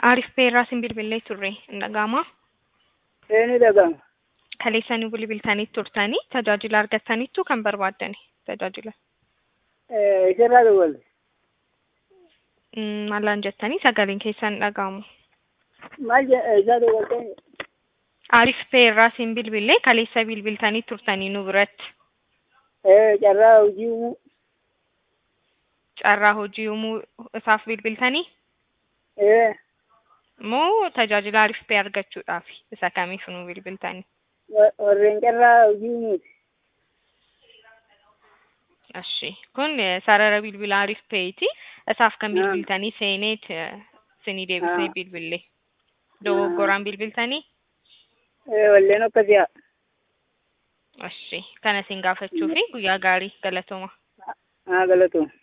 Arif Beerraa sin bilbilee turre hin dhaga'amaa? Ee ni dhaga'ama. Kaleessanii bilbiltanii turtanii tajaajila argattaniittu kan barbaaddani tajaajila. Ee isarraa dawwalte. Mm, Maalaan jettanii sagaleen keessan hin dhaga'amu. Maal jedha isaa dawwalte? Arif Beerraa sin bilbilee kaleessa bilbiltanii turtanii nu biratti. Ee carraa hojii uumuu. Carraa hojii uumuu isaaf bilbiltanii Ee moo tajaajila Arif Bee argachuudhaaf isa kamiif nu bilbiltanii? wa- warreen carraa hojii uumuuti. Ashi kun eh, sarara bilbila Arif Beeti. Isaaf kan Ah. bilbiltanii seeneet eh, sinii deebisee Ah. bilbille. Dogoggoraan bilbiltanii? Ee walleen akkasii haa. Ashi kana isin gaafachuu fi guyyaa gaarii galatooma. Haa galatooma.